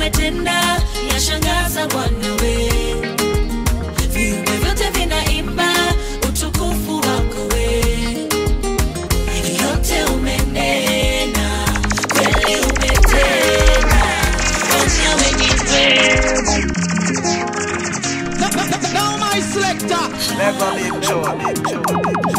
umetenda yashangaza Bwana we. Viumbe vyote vinaimba utukufu wako we. Yote umenena, kweli umetenda, Bwana we ni mwema. Now my selector. Never Big Joe.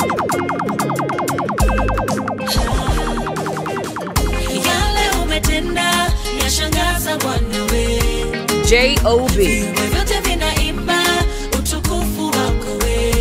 Yale umetenda yashangaza Bwana we. J-O-B. Viumbe vyote vinaimba utukufu wako we.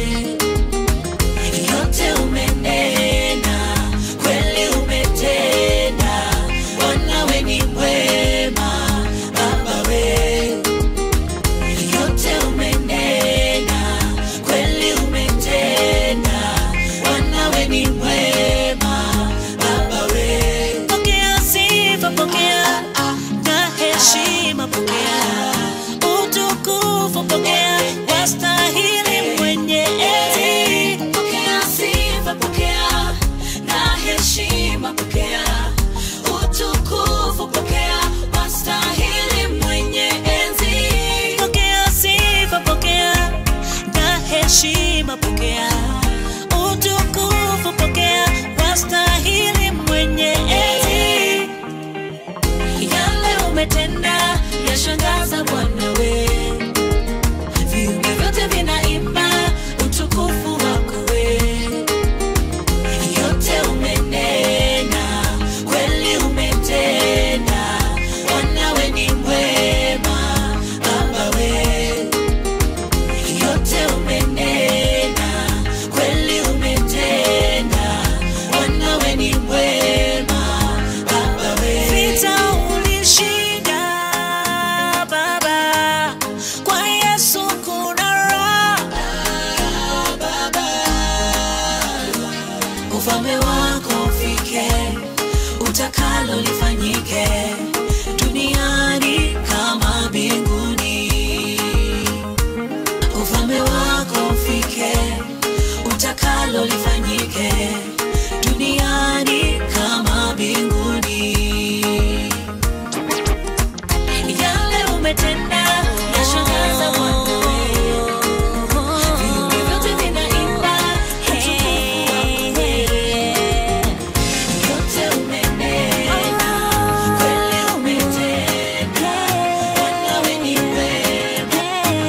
Yote umenena, kweli umetenda, Bwana we ni mwema, Baba we. Yote umenena, kweli umetenda, Bwana we ni mwema, Baba we. Pokea sifa, pokea na heshima, pokea utukufu, pokea wastahili mwenye enzi. Pokea sifa, pokea na heshima, pokea utukufu, pokea wastahili mwenye enzi. Pokea sifa, pokea na heshima, pokea utukufu, pokea wastahili mwenye enzi yale umetenda yashangaza Bwana we. Viumbe vyote vinaimba utukufu wako we. Yote umenena, kweli umetenda, Bwana we ni mwema, Baba we. Yote umenena, kweli umetenda, Bwana we ni mwema, Baba we. Vita ulishinda, Baba, kwa Yesu kuna raha, Baba. Ufalme wako ufike, utakalo lifanyike duniani kama mbinguni ufalme wako ufike, utakalo lifanyike duniani kama mbinguni. Yale umetenda yashangaza Bwana we. Viumbe vyote vinaimba utukufu wako we. Yote umenena, kweli umetenda, Bwana we ni mwema.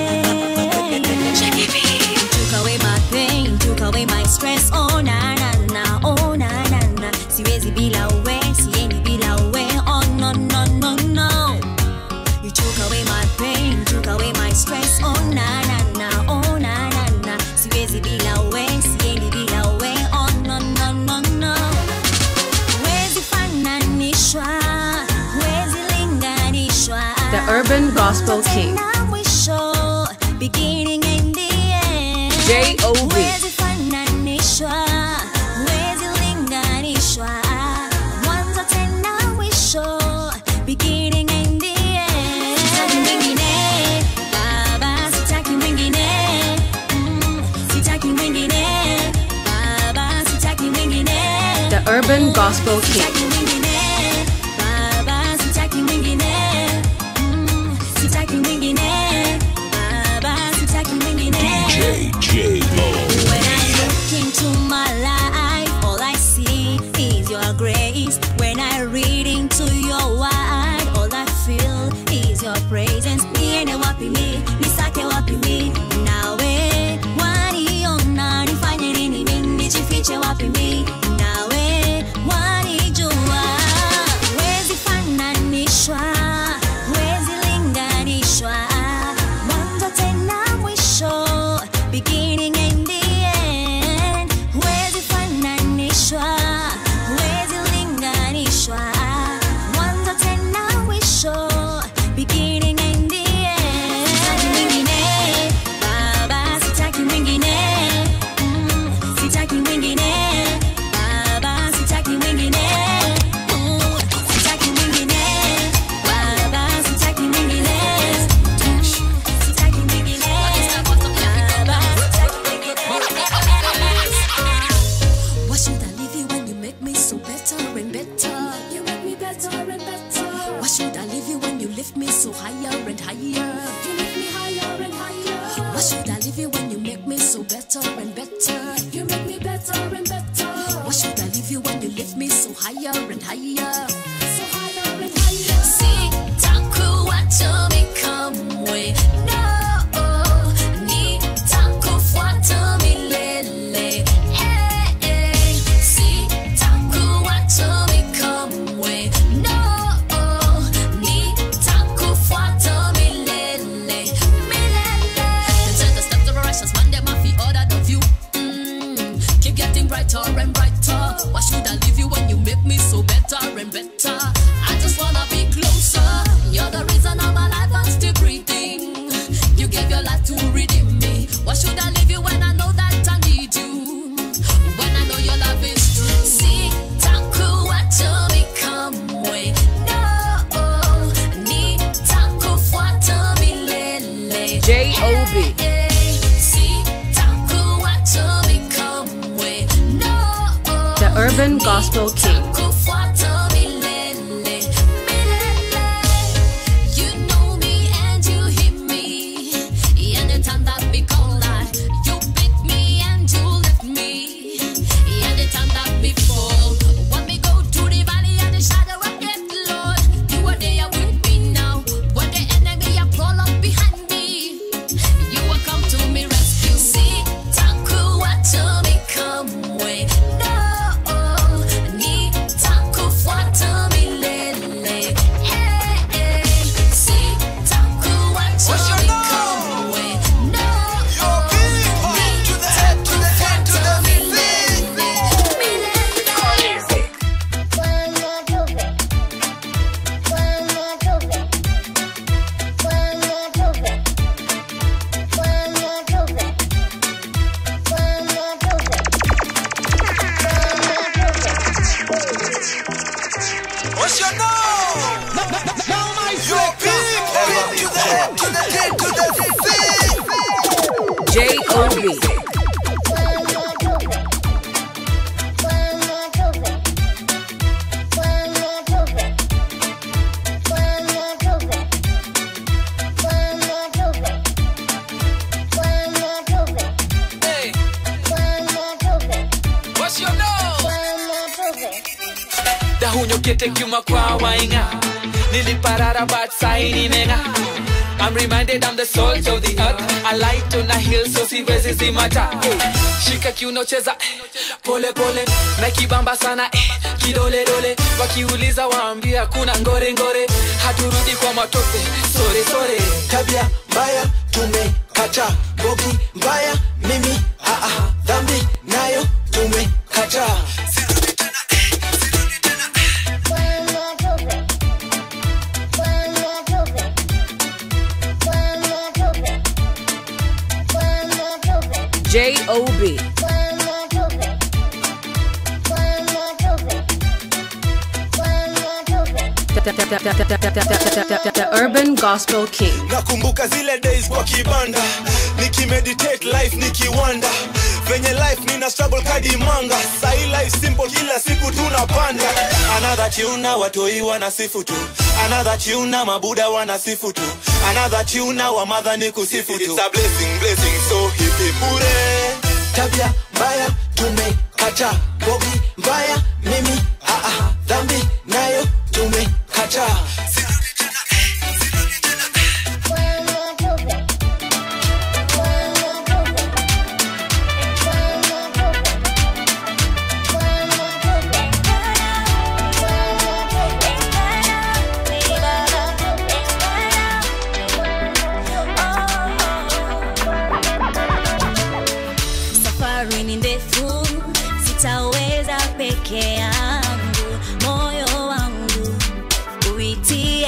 Took away my pain, took away my stress. Oh na na na, oh na na na. Siwezi bila we, siendi bila we. Oh no no no no. You took away my pain, took away my stress. Oh na na na, oh na na na. Siwezi bila we, siendi bila we. Oh no no no no. Huwezi fananishwa, huwezi linganishwa. The Urban Gospel King. Tena mwisho, beginning and the end. J.O.B.. Huwezi fananishwa, huwezi linganishwa. Mwanzo tena mwisho, beginning and the end. Sitaki mwingine, Baba, sitaki mwingine. Mm, sitaki mwingine, Baba, sitaki mwingine. The Urban Gospel King. Sitaki mwingine, Baba, sitaki mwingine. Mm, sitaki mwingine, Baba, sitaki mwingine. When I look into my life, all I see is your grace. When I read into your word, all I feel is your presence. Niende wapi mi, nisake wapi mi, nawe waniona, nifanye nini mi, nijifiche wapi mi, nawe wanijua. Huwezi fananishwa, huwezi linganishwa, mwanzo tena mwisho, beginning and the end. Huwezi fananishwa, huwezi linganishwa, mwanzo tena mwisho, beginning and the end. Sitaki mwingine, Baba, sitaki mwingine, Mm, sitaki mwingine, Baba, sitaki mwingine, Mm, sitaki mwingine, lift me so higher and higher. You lift me higher and higher. Why should I leave you when you make me so better and better? You make me better and better. Why should I leave you when you lift me so higher and higher? So higher and higher. Sitakuacha nikamwe. No, nitakufuata milele. Eh, eh. Sitakuacha nikamwe. No, nitakufuata milele. Milele. Them say the steps of a righteous man, them have the order of you. Mm, keep getting brighter and brighter. Why should I leave you when you make me so better and better? I just wanna be closer. You're the reason I'm alive and still breathing. You gave your life to redeem me. Why should I leave you when I know that I need you? When I know your love is true. Sitakuacha nikamwe. No, nitakufuata milele. J.O.B.. The Urban Gospel King. You know me and you hear me. Anytime that we collide, you pick me and you lift me. Anytime that we fall, when we go to the valley of the shadow of death, Lord, you are there with me now. When the enemy are crawl up behind me, you will come to me rescue. See, takuacha nikamwe. No, nitakufuata milele. Eh, eh. See, takuacha What's your name? nikamwe. No, Your people to the head, to the head, to the feet. What's your name? Your people to the head, to the head, to the feet. J.O.B.. Hey, what's your name? dahunyokete kiuma kwa wainga niliparara but sai nimenga I'm reminded I'm the salt of the earth I light on a hill so siwezi zimata hey. shika kiuno cheza eh, pole pole na kibamba sana eh, kidole dole wakiuliza waambia kuna ngore ngore haturudi kwa matope sore sore tabia mbaya tumekata bogi mbaya mimi aa dhambi nayo tumekata J.O.B.. The, the, the, the, the, the, the, the, the Urban Gospel King. nakumbuka zile days kwa kibanda nikimeditate life nikiwanda venye life nina struggle kadi manga sahi life simple kila siku tunapanda another tuna watoi wanasifu tu another tuna mabuda wanasifu tu another tuna wa madha ni kusifu tu It's a blessing, blessing, so hipi bure tabia mbaya tumekata bogi mbaya mimi aa dhambi nayo tumekata safari ni ndefu sitaweza peke yangu moyo wangu uitie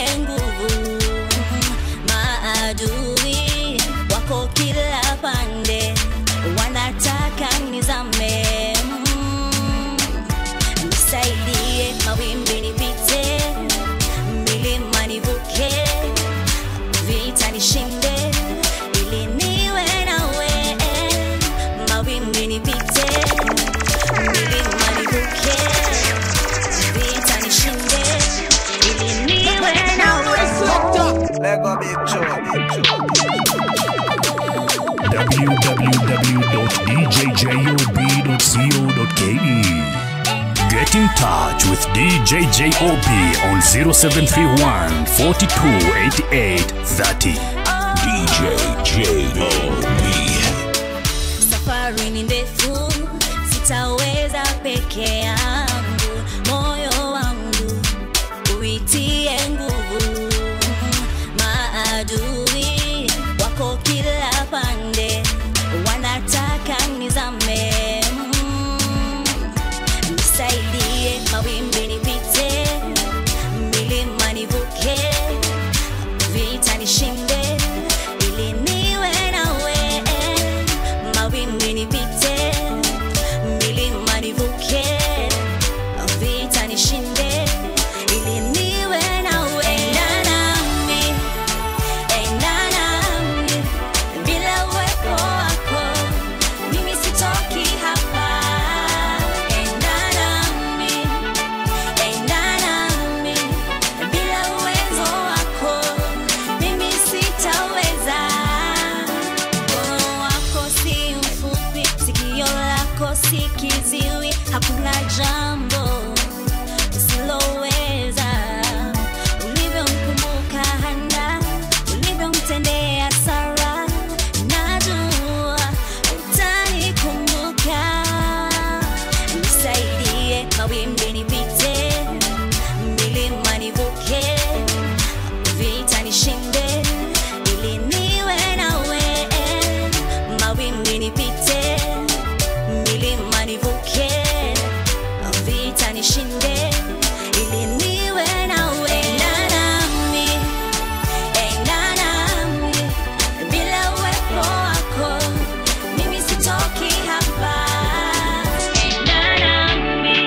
www.djjob.co.ke. Get in touch with DJ JOB on 0731 42 88 30. DJ JOB. safari ni ndefu sitaweza peke yangu moyo wangu uitie nguvu maadui wako kila pande wanataka nizame Mm. nisaidie mawimbi nipite milima nivuke vita nishinde ili niwe nawe mawimbi nipite milima nivuke vita nishinde ili niwe nawe Enda nami, enda nami, bila uwepo wako mimi sitoki hapa enda nami enda nami bila uwezo wako mimi sitaweza mkono wako si mfupi sikio lako si kiziwi hakuna jambo usiloweza ulivyomkumbuka hana ulivyomtendea sara najua utanikumbuka nisaidie mawimbi nipite milima nivuke vita nishinde ili niwe nawe mawimbi nipite milima nivuke vita nishinde ili niwe nawe enda nami enda nami bila uwepo wako mimi sitoki hapa enda nami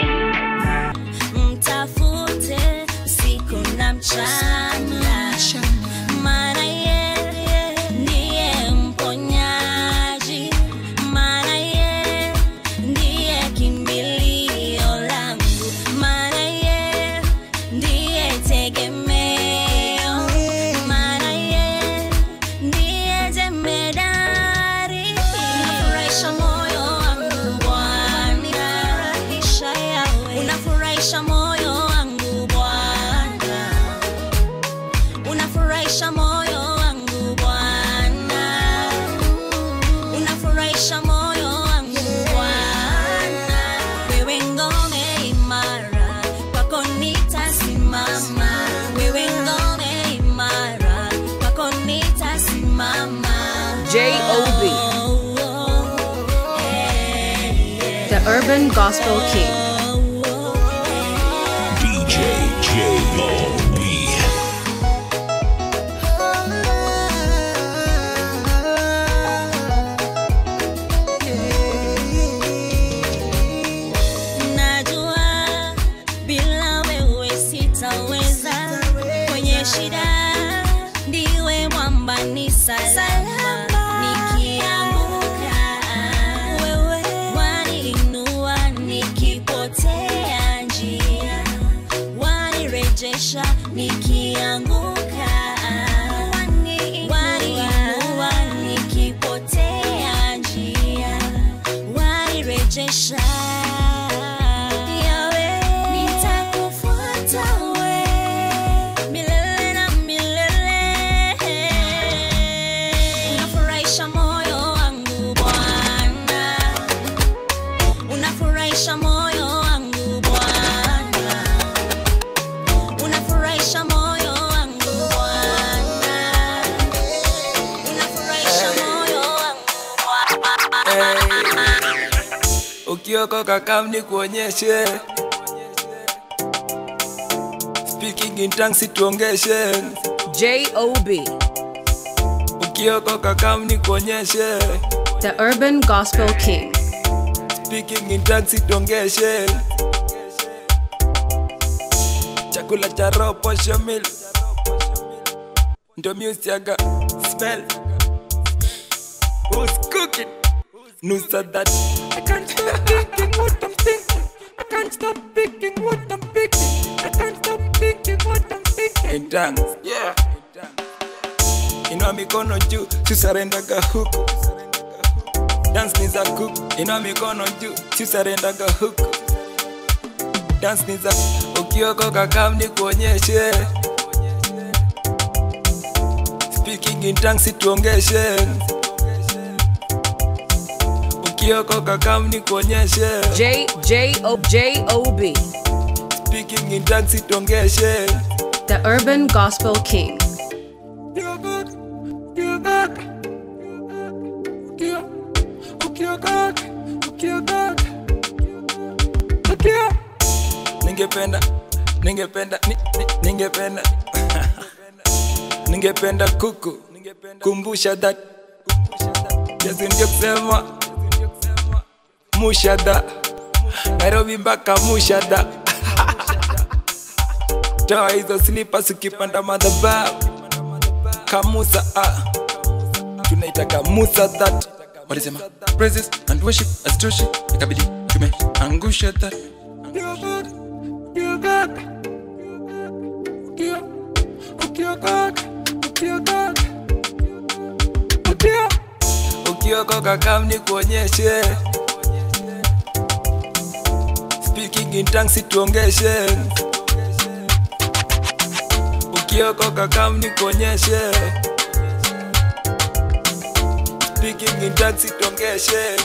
mtafute usiku na mchana maana yeye ndiye mponyaji maana yeye ndiye kimbilio langu maana yeye ndiye tegemeo maana yeye ndiye jemedari unafurahisha moyo wangu bwana unafurahisha moyo wangu bwana unafurahisha moyo wangu bwana unafurahisha moyo wangu bwana wewe ngome imara kwako nitasimama wewe ngome imara kwako nitasimama J.O.B.. The Urban Gospel King. DJ JOB. najua bila wewe sitaweza kwenye shida ndiwe mwamba ni salama nikianguka wewe waniinua nikipotea njia wanirejesha nikianguka waniinua nikipotea njia wanirejesha Yawe, nitakufuata we milele na milele. Unafurahisha moyo wangu Bwana, unafurahisha moyo wangu Bwana, unafurahisha moyo wangu Bwana, unafurahisha moyo wangu Bwana. ukiokoka kam ni kuonyeshe speaking in tongues situongeshe J.O.B. ukiokoka kam ni kuonyeshe The Urban Gospel King. speaking in tongues situongeshe chakula cha roho posho mil ndo musiaga smell who's cooking nusa that I can't stop thinking what I'm thinking I can't stop thinking what I'm thinking I can't stop thinking what I'm thinking in tongues yeah inua mikono juu tusarendaga huku dance ni za cook ina mikono juu sisarendaga huku dance ni za ukiokoka kam ni kuonyeshe speaking in tongues tuongeshe ukiokoka kam ni kuonyeshe J J O J O B, speaking in tongues tuongeshe the Urban Gospel King. ningependa ningependa ni- ni- ningependa ningependa kuku kumbusha that Yesu ndio kusema mushada nairobi mpaka mushada toa hizo slippers ukipanda madhabahu kamusa ah. tunaitaka musa that walisema praises and worship azitoshi ikabidi tumeangusha that ukiokoka kam ni kuonyeshe speaking in tongues tuongeshe ukiokoka kam ni kuonyeshe speaking in tongues tuongeshe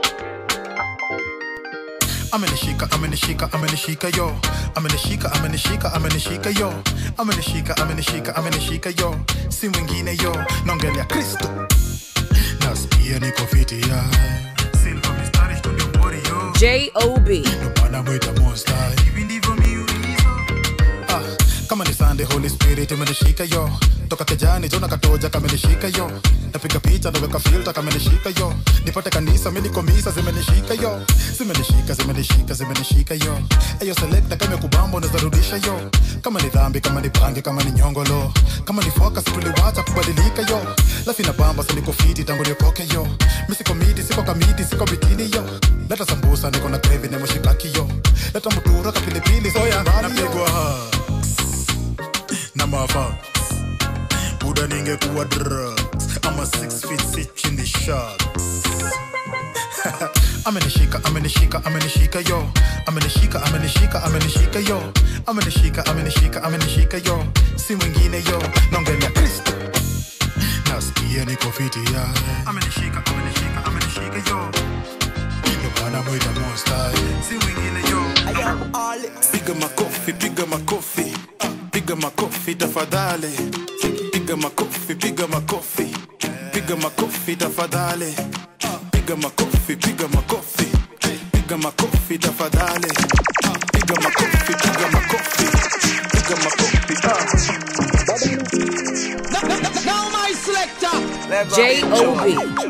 amenishika amenishika amenishika yo amenishika amenishika amenishika yo amenishika amenishika amenishika yo si mwingine yo naongelea kristo nasikia niko fiti ya silva mistari studio mbori yo J O B, ndo maana mwita monster hivi ndivyo miulizo ah, kama ni sande holy spirit imenishika yo toka kejani jona katoja kamenishika yo napiga picha naweka filta kamenishika yo nipate kanisa milikomisa zimenishika yo zimenishika zimenishika zimenishika yo eyo selekta kama kubamba unazarudisha yo kama ni dhambi kama ni pange kama ni nyongolo kama ni focus tuliwacha kubadilika yo lafi na bamba siniko fiti tangu niokoke yo misiko miti siko kamiti siko bitini yo leta sambusa niko na grevi na moshikaki yo leta mutura kapilipili soya napigwa hugs na mafa buda ningekuwa drugs ama six feet six in the sharks amenishika amenishika amenishika yo amenishika amenishika amenishika yo amenishika amenishika amenishika yo si mwingine yo naongelea kristo nasikia niko fiti ya amenishika amenishika amenishika yo ndo maana mwita monster si mwingine yo piga makofi piga makofi piga makofi tafadhali piga makofi piga makofi piga makofi tafadhali piga makofi piga makofi piga makofi tafadhali piga makofi piga makofi piga makofi J O B,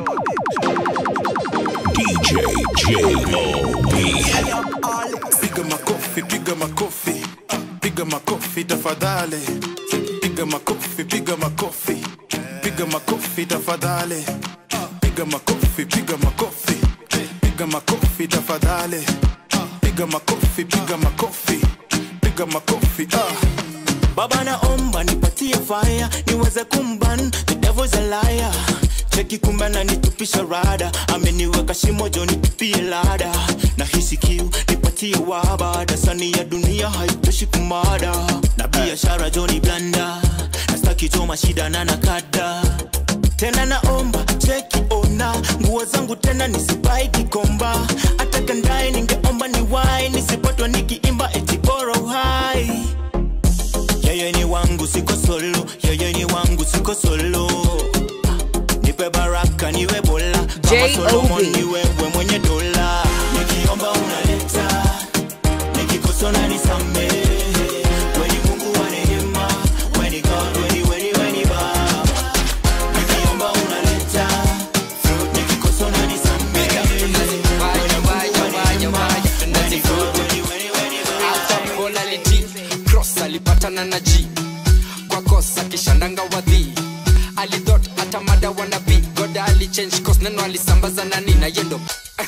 DJ J-O-B. piga makofi piga makofi piga makofi tafadhali piga makofi piga makofi piga makofi tafadhali piga makofi piga makofi piga makofi tafadhali piga makofi piga makofi piga makofi ah baba naomba nipatie fire niweze kumban the devil's a liar cheki kumbe ananitupisha rada ameniweka shimo jo nitupie lada na hisi kiu nipatie waba dasani ya dunia haitoshi kumada na biashara joni blanda nastaki choma shida na nakada tena naomba cheki ona nguo zangu tena nisibai kikomba hata kandae ningeomba ni wai nisipotwa nikiimba eti bora uhai yeye ni wangu siko solo yeye ni wangu siko solo nipe baraka niwe bola kama J.O.B.. solomon ni wewe mwenye dola nikiomba unaleta nikikosa unanisamehe weni mungu wa rehema weni god weni weni weni baba nikiomba unaleta nikikosa unanisamehe weni mungu wa rehema weni god weni weni weni baba Polarity, cross alipatana na G kwa kosa kishandanga wadhi alidhot hata mada wanabi goda alichange course neno alisambaza nani na yendo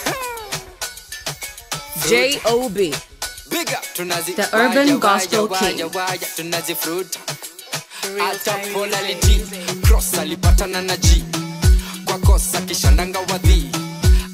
J O B, big up tunazi The Urban waya, Gospel waya, King. waya, waya, tunazi fruit hata polarity cross alipatana na G kwa kosa kishandanga wadhi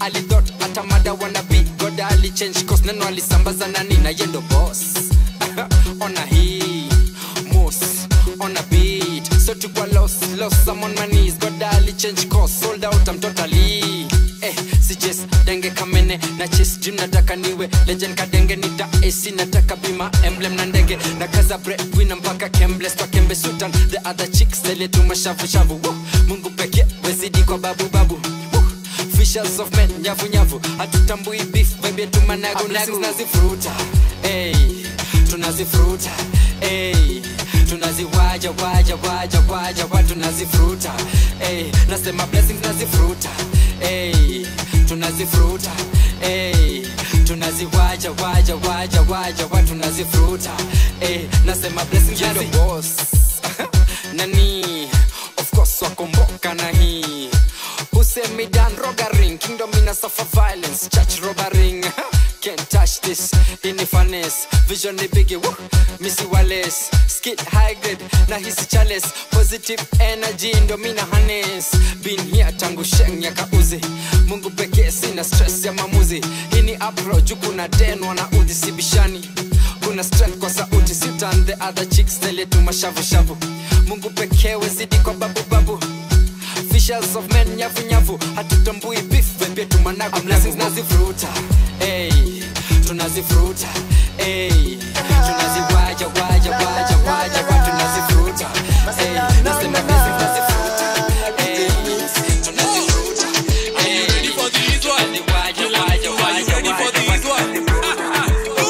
alithot hata mada wanabi goda alichange cos neno alisambaza nani na yendo boss ona hii mos on a beat so tukwa lost lost some on my knees goda alichange cos sold out I'm totally eh si jes denge kamene na chase dream nataka niwe legend kadenge nita AC nataka bima emblem na ndege na kaza breadwinner mpaka kembles kwa kembe sultan the other chicks zile tu mashavu shavu Woo! Mungu pekee wezidi kwa babu babu Woo! Officials of men nyavu nyavu hatutambui beef vibe tumanago nago tunazifuruta hey tunazifuruta hey tunaziwaja waja waja waja wa tunazifuruta hey nasema blessings nazifuruta hey tunazifuruta hey tunaziwaja waja waja waja wa tunazifuruta hey nasema blessings nazi boss nani of course wakomboka na hii Husemidan Rogaring, Kingdom in a suffer violence, church robbering. Can't touch this in the finesse. Vision the biggie, woo. Missy Wallace, skit high grade, na hisi chalice. Positive energy, ndo mina harness. Been here tangu sheng ya kauzi. Mungu pekee sina stress ya mamuzi. Hii ni apro, juu kuna den wanaudhi sibishani. Kuna strength kwa sauti, sitan the other chicks, tele tu mashavu shavu. Mungu pekee wezidi kwa babu babu officials of men nyavu nyavu hatutambui beef vepia tumanago blessings nazivuruta hey, tunazivuruta hey, tunaziwaja waja waja waja wa tunazivuruta hey, nasema blessings nazivuruta hey, tunazivuruta hey, tunaziwaja waja waja waja wa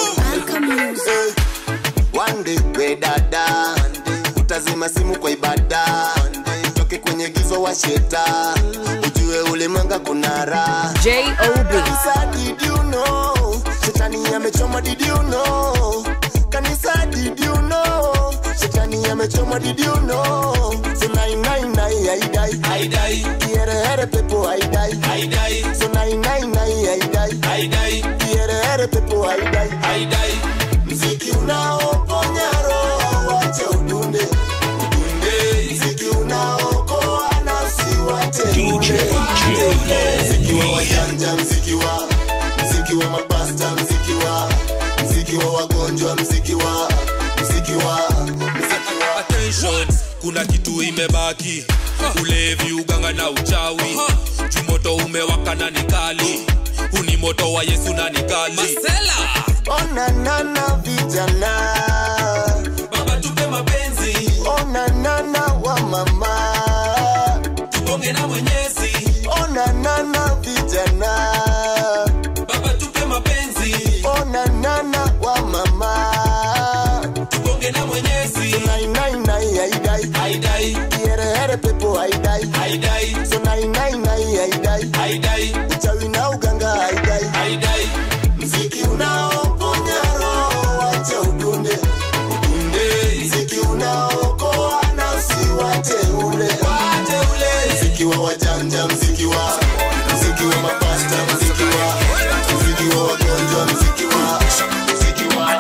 One day we dada utazima simu kwa ibada toke kwenye gizo wa sheta ujue ulimwenga kuna raha Kanisa, did you know? Shetani amechoma did you know? Kanisa did you know? Shetani amechoma did you know? So nai nai nai haidai haidai kiere here pepo haidai haidai so nai nai nai haidai haidai kiere here pepo haidai haidai mziki unaoponya roho wache udunde udunde mziki unaokoa nafsi wache DJ mziki wa wajanja mziki wa mziki wa mapasta mziki wa mziki wa wagonjwa mziki wa mziki wa mziki wa attention kuna kitu imebaki ulevi uganga na uchawi jumoto umewaka na nikali huni moto wa yesu na nikali onanana vijana baba tupe mapenzi onanana wa mama tubonge na mwenyezi onanana vijana baba tupe mapenzi onanana wa mama tubonge na mwenyezi so nai nai nai haidai haidai kiere here pepo haidai haidai so nai nai nai haidai haidai uchawi na uganga haidai haidai mziki unaoponya roho wache udunde udunde mziki unaokoa nafsi wache ule wache ule mziki wa wajanja mziki wa mziki wa mapasta mziki wa mziki wa wagonjwa mziki wa mziki wa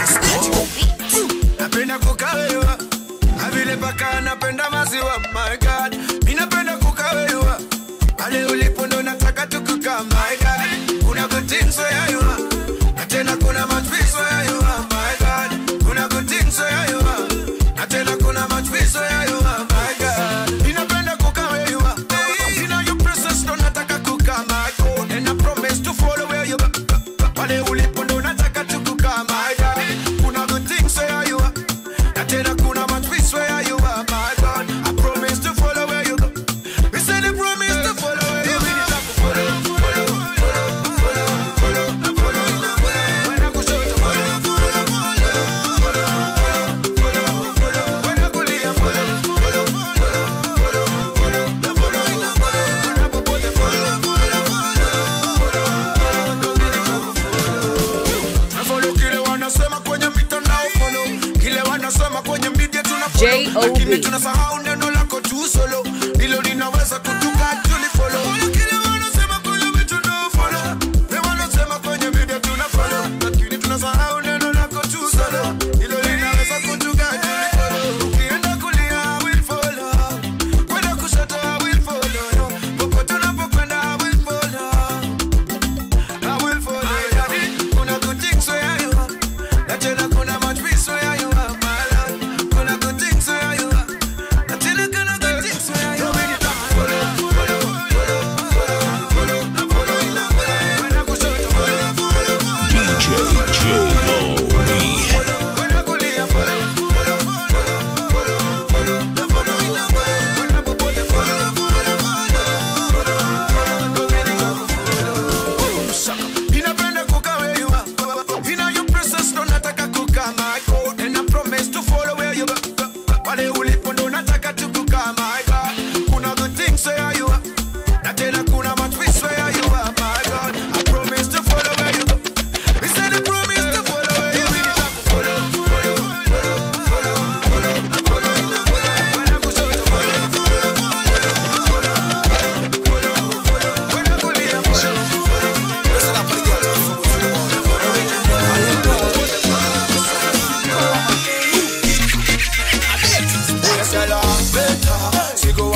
napenda kukawewa avile paka napenda maziwa my god mi napenda kukawewa pale ulipo ndo nataka tukuka my god kuna kutinso yayua na tena kuna matwiso yayua my god kuna kutinso yayua na tena kuna matwiso yayua my god mi napenda kukawewa ina your presence ndo nataka kuka my god and I promise to follow where you pale ulipo ndo nataka tukuka my god kuna kutinso yayua na tena kuna matwiso yayua my god I promise to follow where you go we said I promise to follow where you go follow follow follow follow follow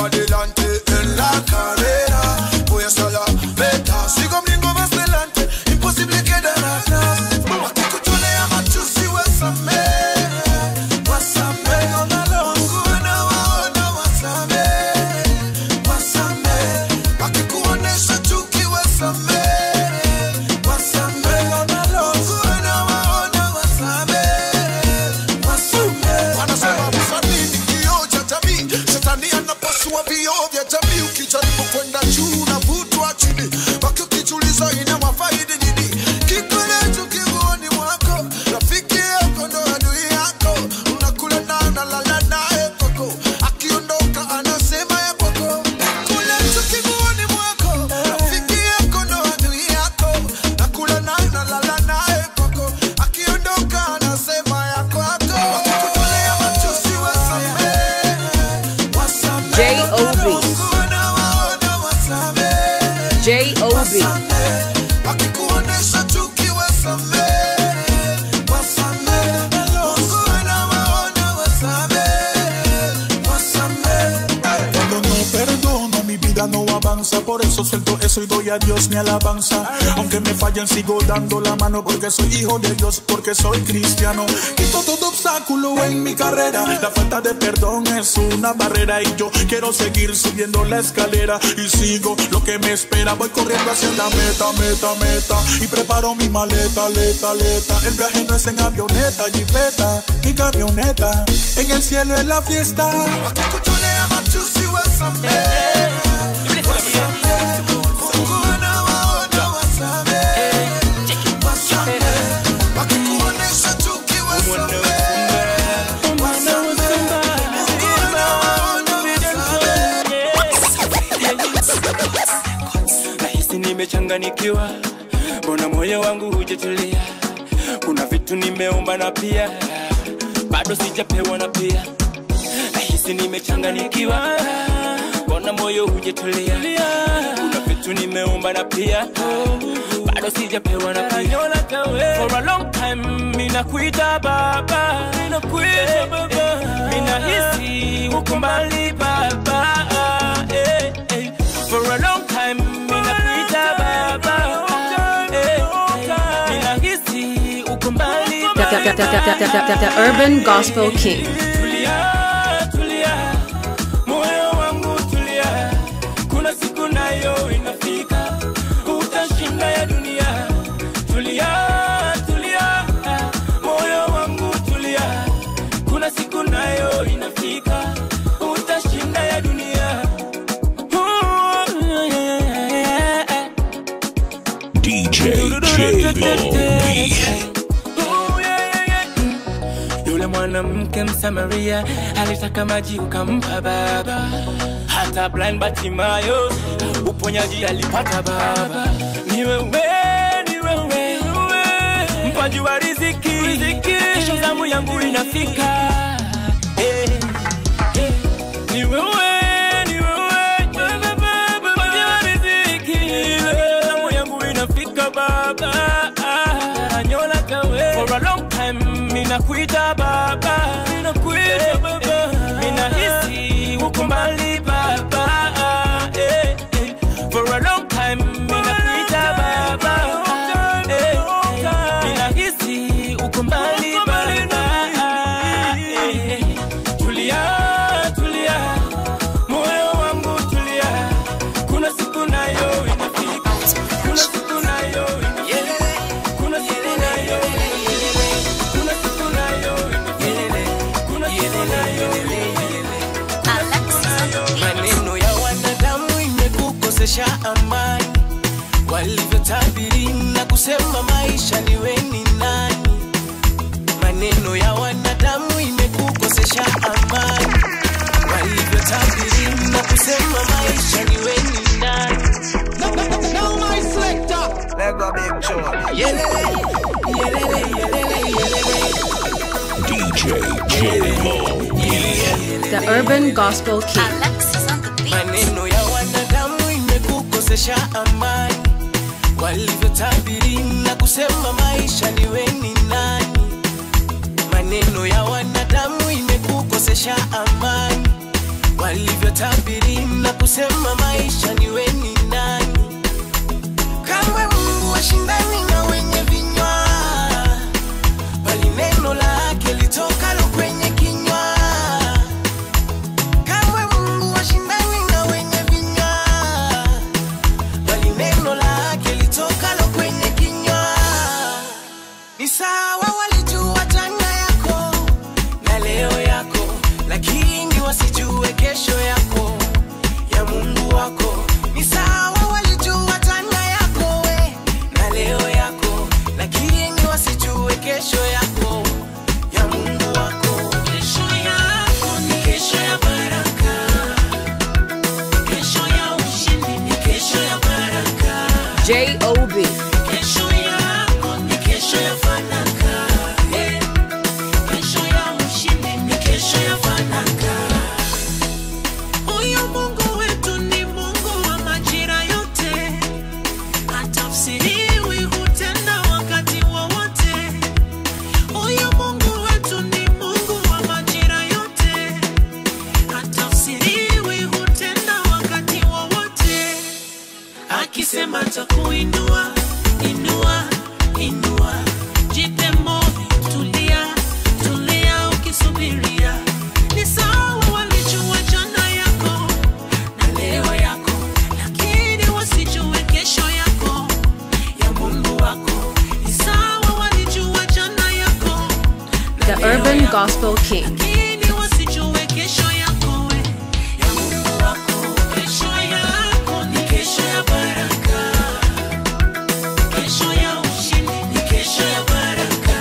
adelante en la carrera. Voy a estar la meta. Sigo mlingo más delante, imposible quedar atrás. Wakikutolea machozi wasamehe, wasamehe. Mungu anawaona, wasamehe, wasamehe. Wakikuonesha chuki, wasamehe, wasamehe. Mungu anawaona, wasamehe, wasamehe. Wanasema msanii ni kioo cha jamii, shetani anapasua vioo vya jamii. Ukijaribu kwenda juu unavutwa chini, baki ukijiuliza inawafaidi nini? Kikolecho kiguoni mwako, rafiki yako ndo adui yako, unakula na analala naye kwako, akiondoka anasema ya kwako. Kikolecho kiguoni mwako, rafiki yako ndo adui yako, nakula na analala naye kwako, akiondoka anasema ya kwako. Wakikutolea machozi wasamehe, wasamehe. J.O.B.. Mungu anawaona, wasamehe. J.O.B.. Wakikuonesha chuki wasamehe, wasamehe. Mungu anawaona, wasamehe, wasamehe. Cuando no perdono, mi vida no avanza. Por eso suelto eso y doy a Dios mi alabanza. Aunque me fallen, sigo dando la mano. Porque soy hijo de Dios, porque soy cristiano. Quito todo obstáculo en mi carrera. La falta de perdón es una barrera. Y yo quiero seguir subiendo la escalera. Y sigo lo que me espera. Voy corriendo hacia la meta, meta, meta. Y preparo mi maleta, leta, leta. El viaje no es en avioneta, jipeta, mi camioneta. En el cielo es la fiesta. Wakikutolea machozi wasamehe, wasamehe. Mungu anawaona, wasamehe, wasamehe. Wakikuonesha chuki wasamehe, wasamehe. Mungu anawaona, nahisi nimechanganikiwa mbona moyo wangu hujatulia kuna vitu nimeomba na pia bado sijapewa na pia nahisi nimechanganikiwa mbona moyo hujatulia kuna vitu nimeomba na pia bado sijapewa na pia for a long time minakuita baba minakuita baba minahisi uko mbali baba eh, eh. for a long time minakuita baba eh, eh. minahisi uko mbali The, the, the, the, the, the, the Urban Gospel King. tulia tulia moyo wangu tulia kuna siku nayo inafika utashinda ya dunia tulia tulia moyo wangu tulia kuna siku nayo inafika utashinda ya dunia DJ J-Lo-B. yule mwanamke msamaria alitaka maji ukampa baba hata blind batimayo uponyaji alipata baba ni wewe ni wewe mpaji wa riziki kesho zamu yangu inafika Eh, eh, ni wewe ni wewe mpaji wa riziki zamu yangu inafika baba anyola kawe for a long time minakuita baba minakuita baba minahisi uko mbali baba eh, eh. for a long time minakuita baba eh, eh. minahisi uko mbali baba eh, eh. tulia tulia moyo wangu tulia kuna siku nayo inafika kuna siku nayo inafika kuna siku nayo kuna siku nayo kuna siku nayo maneno ya wanadamu imekukosesha amani walivyotabiri na kusema maisha niwe ni nani maneno ya wanadamu imekukosesha amani walivyotabiri na kusema maisha niwe ni nani Now my selector. Lego big show. Yelele, yelele, yelele, yelele. DJ J-Lo-B. The Urban Gospel King. maneno ya wanadamu imekukosesha amani walivyotabiri na kusema maisha niwe ni nani maneno ya wanadamu imekukosesha amani walivyo watatabiri na kusema maisha ni weni nani kamwe mungu washindani na wenye vinywa bali neno lake litokalo kwenye kinywa kamwe mungu washindani na wenye vinywa bali neno lake litokalo kwenye kinywa ni sawa walijua jana yako na leo yako lakini wasijue kesho yako ya mungu wako ni sawa walijua jana yako we na leo yako lakini wasijue kesho yako ya mungu wako kesho yako ni kesho ya baraka kesho ya ushindi ni kesho ya baraka J.O.B. kesho yako ni kesho ya fanaka Eh, kesho ya ushindi ni kesho ya fanaka huyu mungu wetu ni mungu wa majira yote hatafsiriwi hutenda wakati wowote huyu mungu wetu ni mungu wa majira yote hatafsiriwi hutenda wakati wowote akisema takuinua inua inua jipe moyo tulia tulia ukisubiria ni sawa walijua jana yako na leo yako lakini wasijue kesho yako ya mungu wako ni sawa walijua jana yako The Urban Gospel King. lakini wasijue kesho yako we ya mungu wako kesho yako ni kesho ya baraka kesho ya ushindi ni kesho ya baraka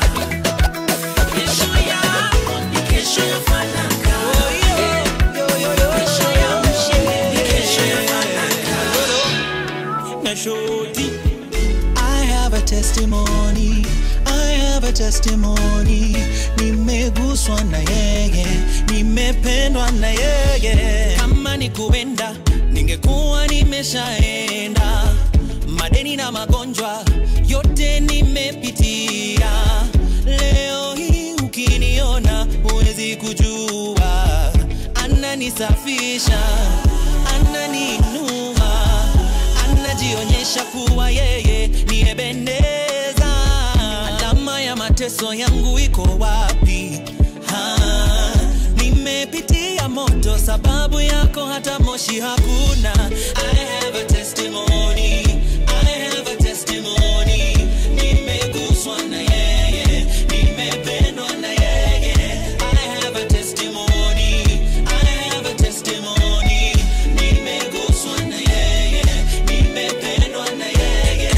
kesho yako ni kesho ya fanaka kesho ya ushindi ni kesho ya fanaka na shoti I have a testimony I have a testimony nimeguswa na yeye nimependwa na yeye kama ni kuenda ningekuwa nimeshaenda madeni na magonjwa yote nimepitia leo hii ukiniona huwezi kujua ananisafisha ananiinua anajionyesha kuwa yeye ni Ebeneza. Alama ya mateso yangu iko wapi? Ha, nimepitia moto sababu yako, hata moshi hakuna. I have a testimony. I have a testimony. Nimeguswa na yeye, nimependwa na yeye. I have a testimony. I have a testimony. Nimeguswa na yeye, nimependwa na yeye.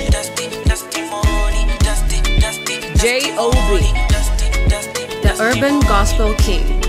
J.O.B. The Urban Gospel King.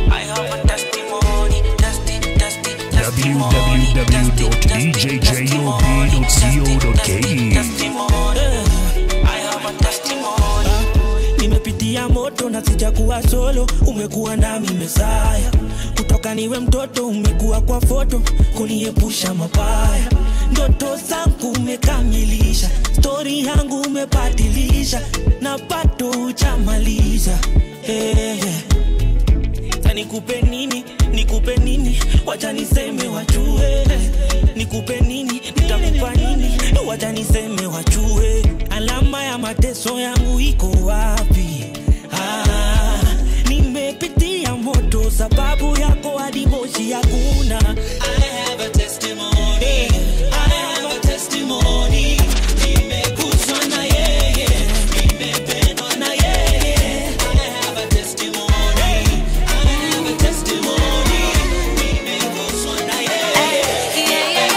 www.djjo.co.ke nimepitia moto na sijakuwa solo umekuwa nami mesaya kutoka niwe mtoto umekuwa kwa foto kuniepusha mabaya ndoto zangu umekamilisha stori yangu umebadilisha na bado hujamaliza hey, hey. Sasa nikupe nini nikupe nini wacha niseme wajue nikupe nini nitakupa nini wacha niseme wajue alama ya mateso yangu iko wapi ah, nimepitia moto sababu yako hadi moshi hakuna I have a testimony. I have a testimony. Nimeguswa na yeye, nimependwa na yeye. I have a testimony. I have a testimony. Nimeguswa na yeye.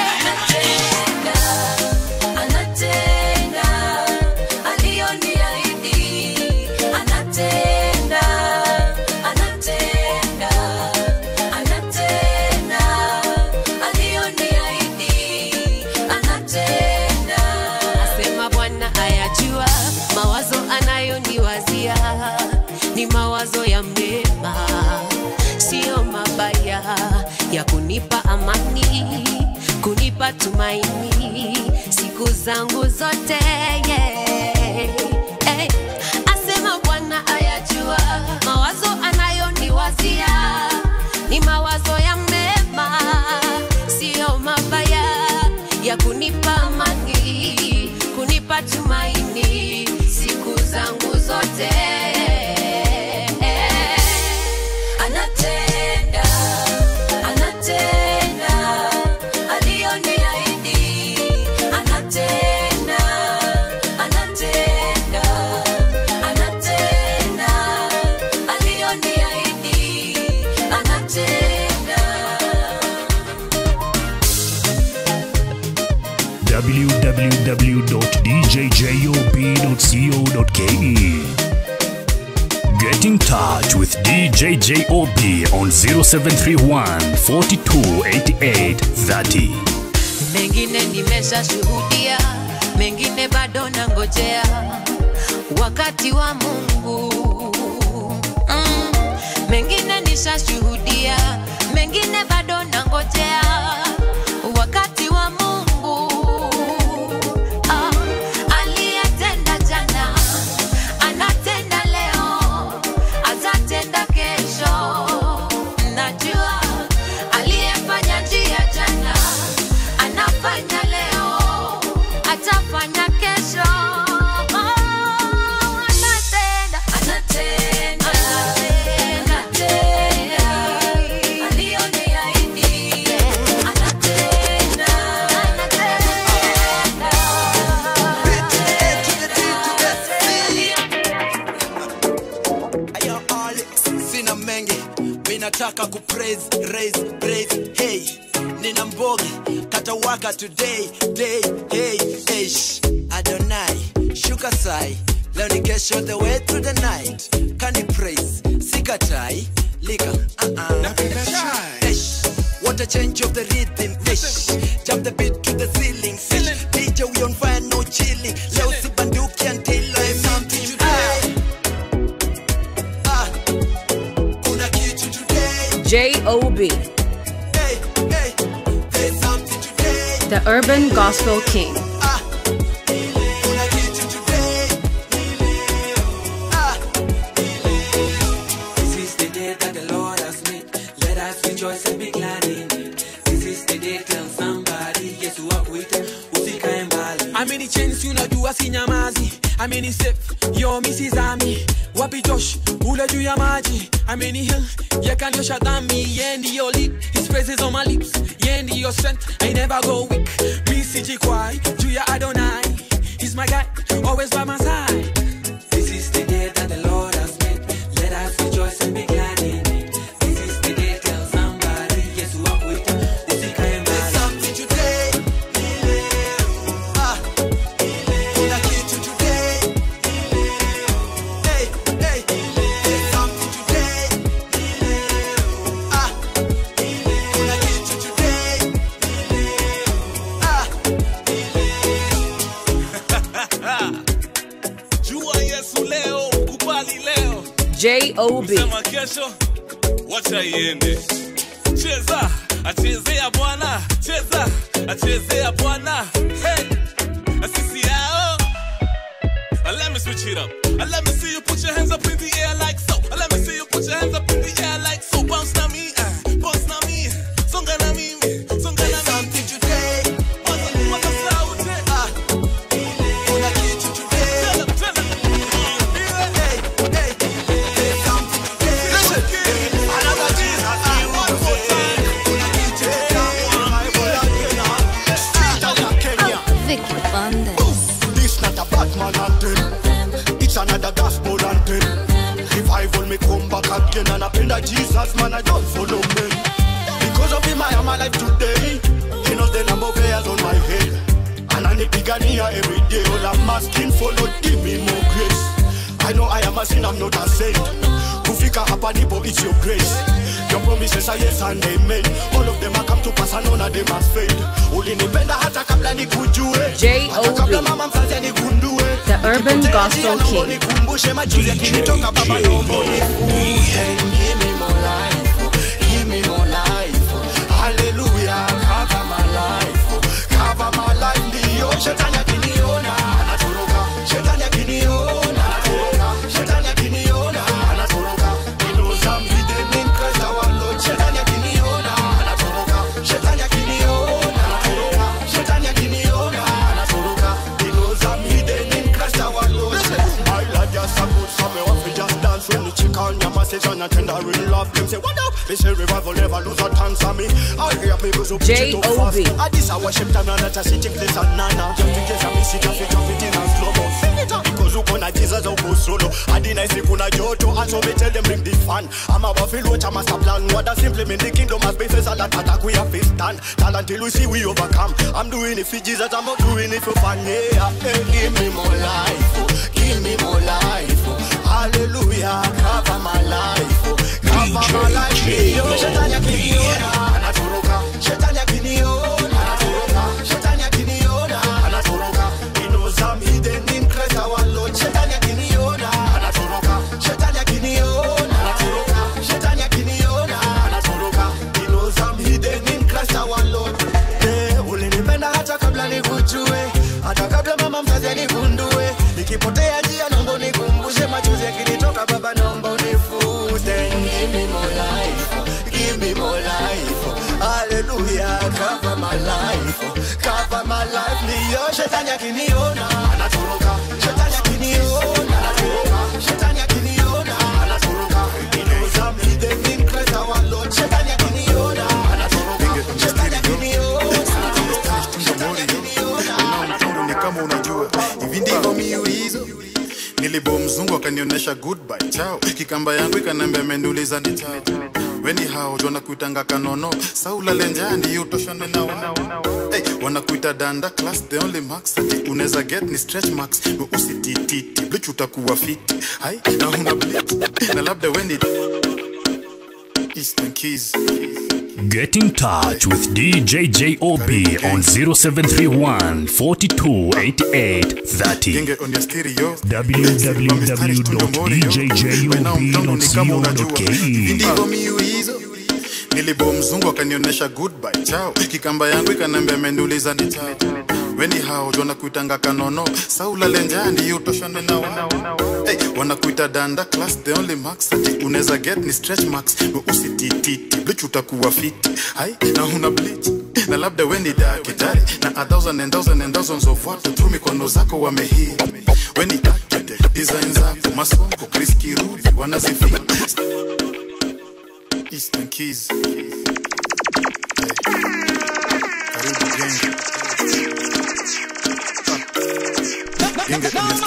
Anatenda aliyoniahidi, anatenda, anatenda, anatenda aliyoniahidi, anatenda. Asema Bwana ayajua mawazo anayoniwazia ni mawazo ya mema, siyo mabaya, ya kunipa amani, kunipa tumaini siku zangu zote yeah. hey. Asema Bwana ayajua mawazo anayoniwazia ni mawazo ya mema, kunipa amani, kunipa tumaini siku zangu zote. Anatenda, anatenda aliyoniahidi, anatenda, anatenda, anatenda aliyoniahidi, anatenda. www.djjob.co.ke. Get in touch with DJ JOB on 0731 42 88 30. mengine nimeshashuhudia, mengine bado nangojea wakati wa Mungu. Mm, mengine nishashuhudia, mengine bado nangojea wakati wa Mungu. Ah, aliyetenda jana anatenda leo, atatenda kesho. Najua aliyefanya njia jana anafanya leo, atafanya kesho. Oh, anatenda, anatenda, anatenda, aliyoniahidi, anatenda, Ayo, Alex, sina mengi minataka kupraise raise praise hey nina mbogi katawaka today day hey ish adonai shuka sai leo ni kesho the way through the night kani praise sikatai lika uh-uh. ish what a change of the rhythm ish jump the beat to the ceiling ish DJ we on fire no chilling leo sibanduki until I something today kuna kitu today J.O.B. hey hey there's something today The Urban Gospel King. kuna kitu today This is the day that the Lord has made. Let us rejoice and be glad in it. This is the day, tell somebody, yes, walk with it. Usikae mbali. amini chensi unajua si nyamazi amini sef yo misizami wapi josh ule juu ya maji amini hill yakaniosha dhambi ye ndiyo lead his praises on my lips ye ndiyo strength i never go weak mi sijikwai juu ya adonai he's my guy always by my side This is the day that the Lord has made. Let us rejoice and be glad in it. This is the day, tell somebody, yes, walk with it. Usikae mbali. something today ah kuna kitu today hey hey there's something today ah kuna kitu today ah jua yesu leo kubali leo J.O.B. sema kesho wacha iende cheza achezea bwana cheza achezea bwana hey. sisi yao Uh, let me switch it up. Uh, let me see you put your hands up in the air like so. Uh, let me see you put your hands up in the air like so. Bounce na me, uh, bounce na me, songa na mimi, songa na something today Waka, waka sauti. ah kuna kitu today Tell 'em, tell 'em. hey hey there's something today listen another Jesus one more time kuna kitu Vicky Bundes. This not a Batman anthem. It's another gospel anthem. Revival me come back again and I pray that Jesus man I don't follow me. Because of him I am alive today. He knows the number of hairs on my head. And I need pigania every day. All I'm asking for Lord give me more grace. I know I am a sin, I'm not a saint. Kufika hapa nipo, it's your grace. Your promises are yes and amen. All of them are come to pass and none of them has failed. Ulinipenda hata kabla nikujue. J.O.B.. Hata kabla mama mzazi anigundue. The Urban Gospel King. Nikumbushe machozi yakinitoka baba naomba unifunze. Give me more life. Give me more life. Hallelujah. Cover my life. Cover my life. Ndio shetani akiniona anatoroka. Shetani akiniona anatoroka. Shetani akiniona anatoroka. He knows I'm hidden in Christ our Lord. Shetani akiniona anatoroka. Shetani akiniona anatoroka. Shetani akiniona and tender in love. Them say, what up? Me say revival never lose a chance on me. I hear people so preach it too fast. I this I worship time and not a city place and nana. Just in case I miss it, I fit drop it in a slow mo. Sing it up because uko na Jesus au go solo. I deny say kuna joto and so me tell them bring the fan. I'm about to watch a master plan. What that simply mean the kingdom has been face and that attack we have to stand. Talent till we see we overcome. I'm doing it for Jesus, I'm not doing it for fun. Yeah, hey, give me more life, oh. give me more life. oh. Hallelujah, cover my life, oh. cover my life. Yo, shetani akiniona anatoroka, shetani akiniona anatoroka, shetani akiniona anatoroka. He knows I'm hidden in Christ our Lord. Shetani akiniona anatoroka, shetani akiniona anatoroka, shetani akiniona anatoroka. He knows I'm hidden in Christ our Lord. Eh, ulinipenda hata kabla nikujue, hata kabla mama mzazi aligundue. Nikipotea njia naomba unikumbushe, machozi yakinitoka baba naomba unifute. Give me more life, give me more life. Hallelujah, cover my life, cover my life. Ndiyo shetani akiniona anatoroka, shetani akiniona anatoroka, shetani akiniona anatoroka. He knows I'm hidden in Christ our Lord. Shetani akiniona anatoroka, shetani akiniona Mtundu ni kama unajua hivi ndivyo miulizo nilibo mzungu akanionyesha goodbye chao kikamba yangu ikanambia ameniuliza ni chao weni hao jona kuitanga kanono saula lenjani utoshane nao hey, wanakuita danda class the only marks ati unaweza get ni stretch marks usitititi blich utakuwa fiti hai na una blit na labda weni Eastern Keys Get in touch with DJ JOB on 0731 42 88 30. Genge on your stereo www.djjob.co.ke. ndivyo miulizo nilibo mzungu akanionyesha goodbye chao kikamba yangu ikanambia ameniuliza ni chao weni hao jona kuitanga kanono saula lenjani utoshane nao hey, wanakuita danda class the only marks ati unaweza get ni stretch marks usitititi blich utakuwa fiti hai na una bleach na labda weni dakitari na a thousand and thousand and thousands of watu tu mikono zako wamehii weni architect design zako masongo Chris Kirubi wanazifia Eastern Keys karibu genge genge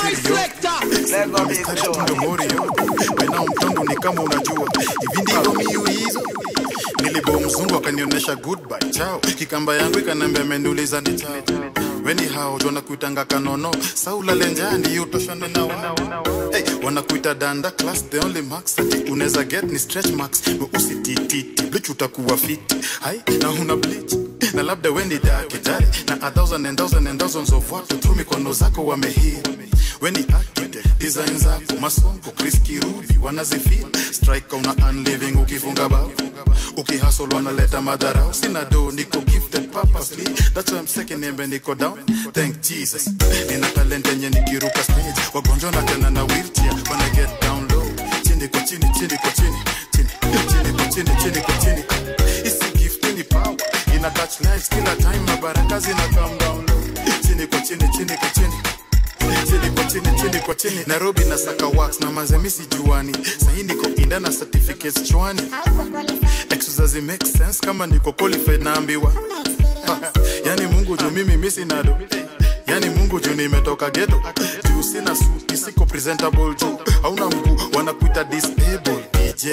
mdomorio wena mtondo ni kama unajua hivi ndivyo miulizo nilibo mzungu akanionyesha goodbye chao kikamba yangu ikanambia ameniuliza ni chao weni hao jona kuitanga kanono saula lenjani utoshane nao hey, wanakuita danda class the only marks ati unaweza get ni stretch marks usitititi blich utakuwa fiti hai na una bleach na labda weni dakitari na a thousand and thousand and thousands of watu tu mikono zako wamehii weni architect design zako masongo Chris Kirubi wanazifia strike una unliving ukifunga bao ukihasol wanaleta madharau sina do niko gifted purposely that's why I'm second name niko down thank Jesus nina talent yenye nikiruka stage wagonjwa na tena na wheelchair wanna get down low chini kwa chini chini kwa chini chini chini kwa chini chini kwa chini isi gift ni power ina touch lives kila time na baraka zina come down low chini kwa chini chini kwa chini chini kwa chini chini kwa chini nairobi na saka wax na mazemisi juani sahi niko inda na certificates chwani exercise make sense kama niko qualified naambiwa Ha, yani mungu juu mimi misi nado yani mungu juu nimetoka geto juu sina suti siko presentable juu hauna mguu wanakuita disable dj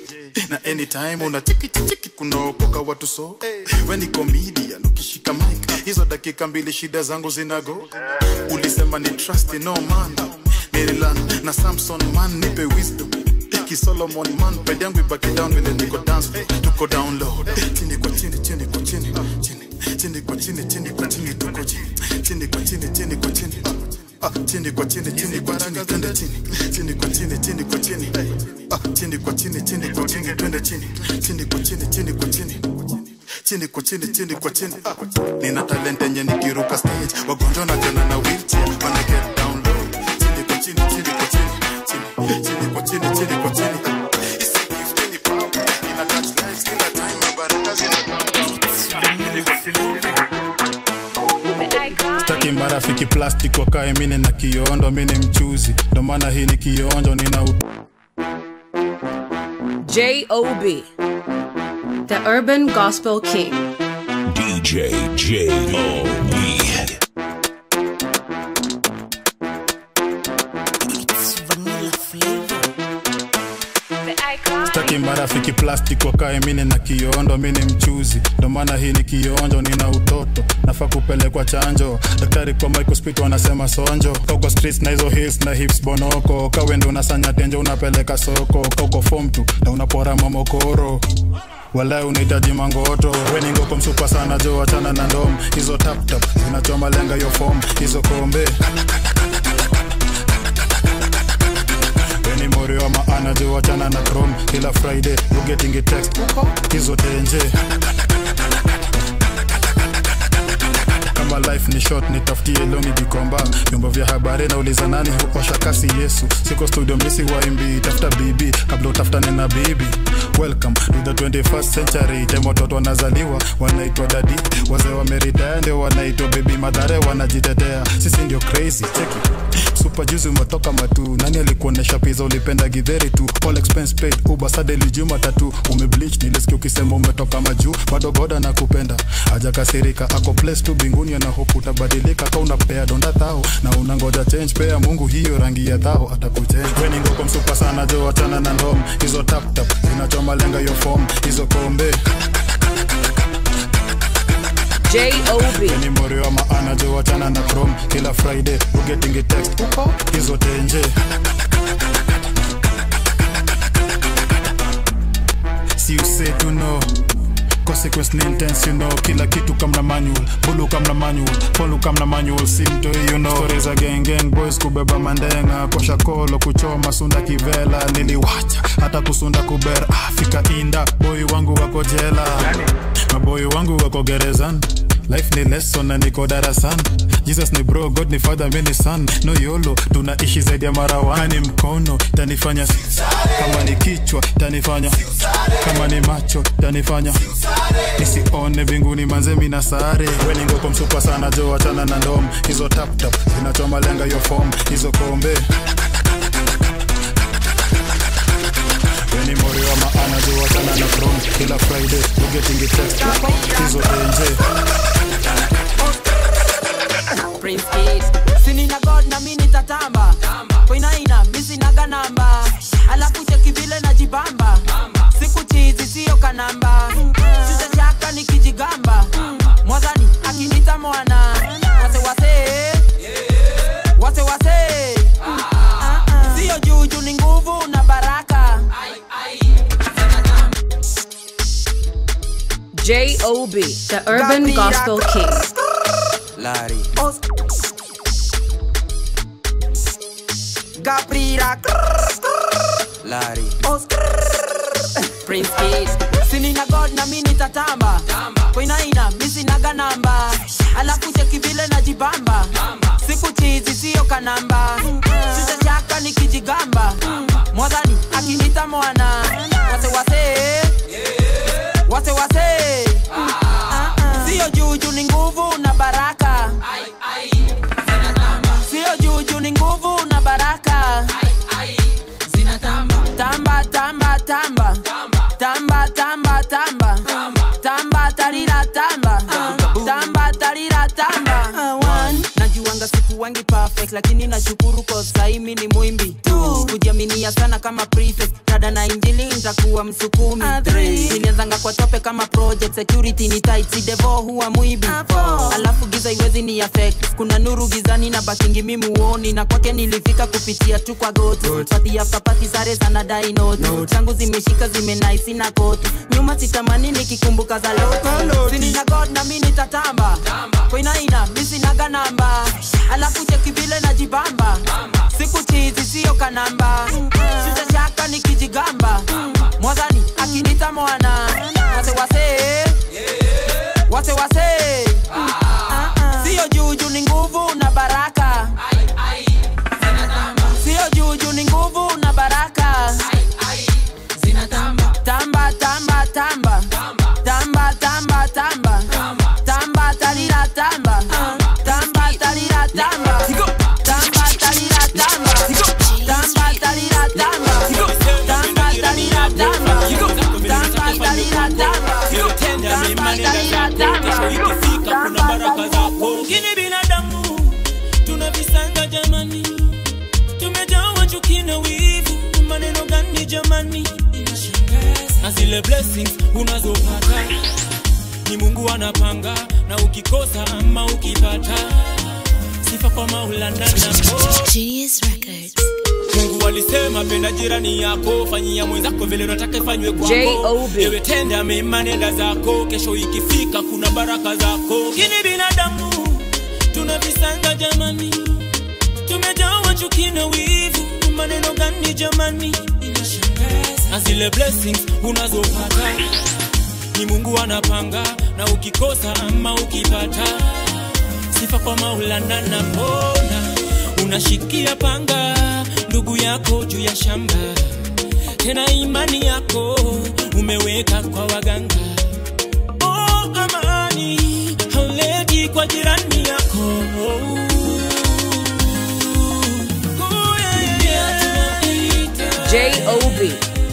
na anytime una chiki chiki kunaokoka watu so we ni comedian ukishika mic hizo dakika mbili shida zangu zinago ulisema ni trust no man nililan na samson man nipe wisdom kisolomon man ped yangu ibaki down vile niko dance floor. tuko down low chini kwa chini chini kwa chini chini chini kwa chini chini kwa chini tuko chini chini kwa chini chini kwa chini Ah, chini kwa chini chini kwa chini twende chini chini kwa chini chini kwa chini Ah, chini kwa chini chini kwa chini twende chini chini kwa chini chini kwa chini chini kwa chini chini kwa chini Ah, nina talent yenye nikiruka stage wagonjwa na tena na wheelchair wanna get down low chini kwa chini chini kwa chini chini chini kwa chini chini kwa chini Isi gift ni power ina touch lives kila time na baraka zina chini kwa chini staki marafiki plastic wakae mine na kiondo mine mchuzi ndo maana hii ni kionjo nina u... J.O.B. The Urban Gospel King. DJ J.O.B. staki marafiki plastic wakae mine na kiondo mini mchuzi ndo maana hii ni kionjo nina utoto nafaa kupelekwa chanjo daktari kwa microspit wanasema sonjo kauko streets na hizo hills na hips bonoko kawendo unasanya tenjo unapeleka soko kauko form tu na unapora mamokoro walai unahitaji mangoto weningoko msupa sana jo wachana na ndom hizo taptap zinachoma lenga yo fom hizo kombe weni morio wa maana jo wachana na chrome kila friday you getting a text hizo tenje kama life ni short nitafutie longi jikomba vyombo vya habari nauliza nani huosha kasi yesu siko studio misi waimbi tafuta bibi kabla utafutane na bibi welcome to the 21st century time watoto wanazaliwa wanaitwa dadi wazee wameritaya ndio wanaitwa bebi madhare wanajitetea sisi ndio crazy cheki super juzi umetoka matu nani alikuonesha pizza ulipenda gidheri tu all expense paid uber sadeli juma tatu umebleach nilisikia ukisema umetoka majuu bado goda na kupenda ajakasirika ako place tu binguni ana hope utabadilika ka unapea donda thao na unangoja change pea mungu hiyo rangi ya thao atakuchange weni ngoko msupa sana jo wachana na ndom hizo tap tap zinachoma lenga yo form hizo kombe J.O.B. ni morio wa maana jo wachana na chrome kila friday you getting a text uko hizo tenje si you say to know consequence ni intense you know kila kitu kamna manual bulu kamna manual polu kamna manual simto you know stories za gang gang boys kubeba mandenga kosha kolo kuchoma sunda kivela niliwacha hata kusunda kubera afika inda boy wangu wako jela maboy wangu wako gerezani life ni lesson na niko darasani jesus ni bro god ni father mi ni son no yolo tunaishi zaidi ya mara ni mkono tanifanya kama ni kichwa tanifanya kama ni macho tanifanya nisione mbinguni manze mina sare weni ngoko msupa sana jo wachana na ndom hizo taptap zinachoma lenga yo fom hizo kombe weni mori wa maana jo wachana na from kila friday you getting a text hizo tenje Prince Kid. sinina god na mi nitatamba koinaina misinaga namba alafu cheki vile najibamba siku chizi siyo kanamba sitachaka nikijigamba mwadhani akinita mwana wasewase wasewase siyo juju ni nguvu na baraka J.O.B. The Urban Gospel King. Larry. Gabriela. Larry. Prince Kid. Sinina God na mi nitatamba koinaina misinaga namba alafu cheki vile najibamba siku chizi siyo kanamba sitachaka nikijigamba mwadhani akinita mwana wasewase wasewase siyo juju ni nguvu na baraka siyo juju ni nguvu na baraka tamba tamba tamba tamba tamba tamba tamba tarira tamba tamba tarira tamba najuanga siku wangi perfect lakini nashukuru kosaimi ni mwimbi tu kujiaminia sana kama prefect tada na injili ntakuwa msukumi nilianzanga kwa tope kama project security ni tight si devo huwa mwibi alafu giza iwezi ni affect kuna nuru gizani na bakingi mimuoni na kwake nilifika kupitia tu kwa goti pati after pati sare sana dai note changu zimeshika zimenaisi na koti nyuma sitamani nikikumbuka za loto sinina god na mi nitatamba koinaina misinaga namba alafu cheki vile najibamba siku chizi siyo kanamba sitachaka nikijigamba mwadhani akinita mwana wasewase wasewase siyo juju ni nguvu na baraka siyo juju ni nguvu na baraka tamba tamba tamba tamba tamba tamba tamba tarira tamba tamba tarira tamba tamba tarira tamba tamba tarira tamba tamba tarira tamba mema nenda zako kesho ikifika kuna baraka zako lakini binadamu tuna visanga jamani tumejawa chuki na wivu maneno gani jamani inashangaza na zile blessings unazopata ni mungu anapanga na ukikosa ama ukipata sifa kwa maulana na Genius Records. mungu alisema penda jirani yako fanyia mwenzako vile unataka ifanywe kwako J.O.B.. ewe tenda mema nenda zako kesho ikifika kuna baraka zako kini binadamu tuna visanga jamani tumejawa chuki na wivu maneno gani jamani inashangaza na zile blessings unazopata ni mungu anapanga na ukikosa ama ukipata sifa kwa maulana na mbona unashikia panga ndugu yako juu ya shamba tena imani yako umeweka kwa waganga oh, amani hauleti kwa jirani yako Oh, yeah, yeah, yeah. J.O.B.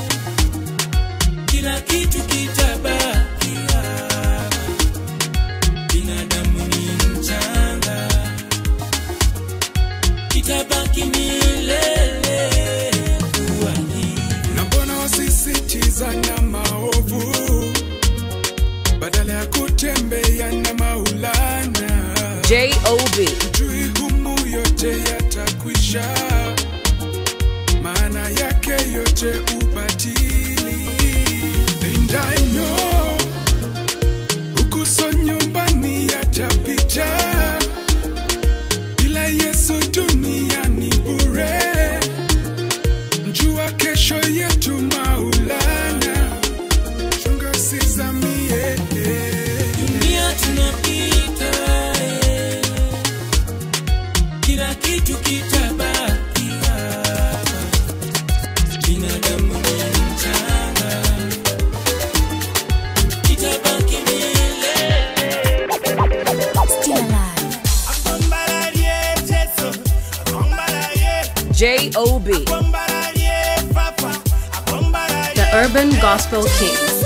kila kitu kitabakia binadamu ni mchanga kitabaki milele kuwa hivi na mbona wasisitiza na maovu badala ya kutembea na maulana J.O.B. jui humu yote yatakwisha maana yake yote ubatili and I know ukuso nyumbani yatapita bila yesu duniani bure njua kesho yetu maulana chunga sizamie dunia tunapita eh. kila kitu kitabakia binadamu ni mchanga kitabaki milele J.O.B. The Urban Gospel King.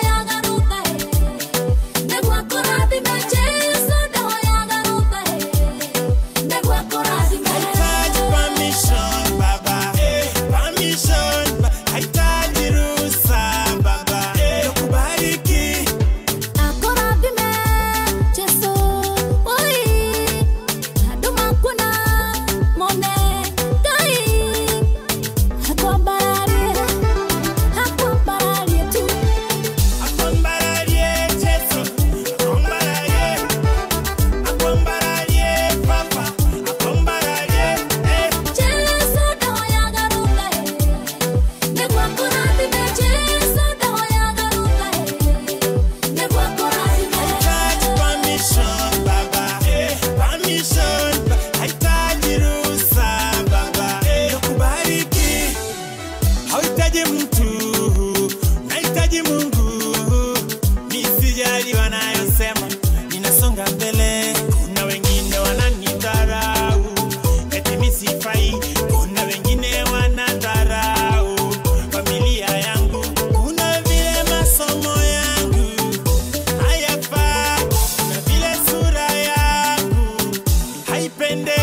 hauhitaji mtu nahitaji mungu misijali wanayosema ninasonga mbele kuna wengine wananidharau eti misifai kuna wengine wanadharau familia yangu kuna vile masomo yangu hayafaa kuna vile sura yangu haipendezi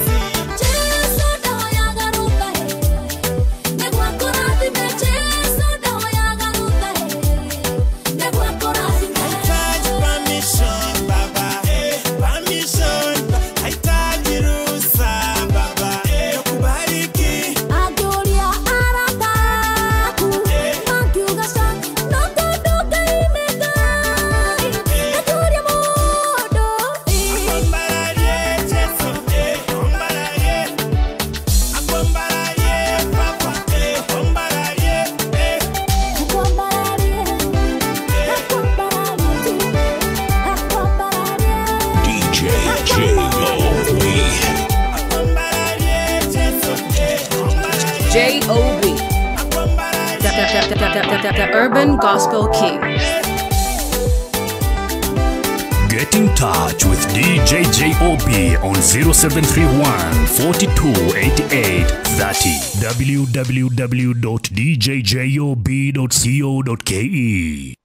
Hahitaji permission, baba. Permission. Hahitaji ruhusa, baba. Nakubariki. DJ J.O.B. J.O.B. The, the, the, the, the, the, the Urban Gospel King. Get in touch with DJ J.O.B. on 0731 4288 30 www.djjob.co.ke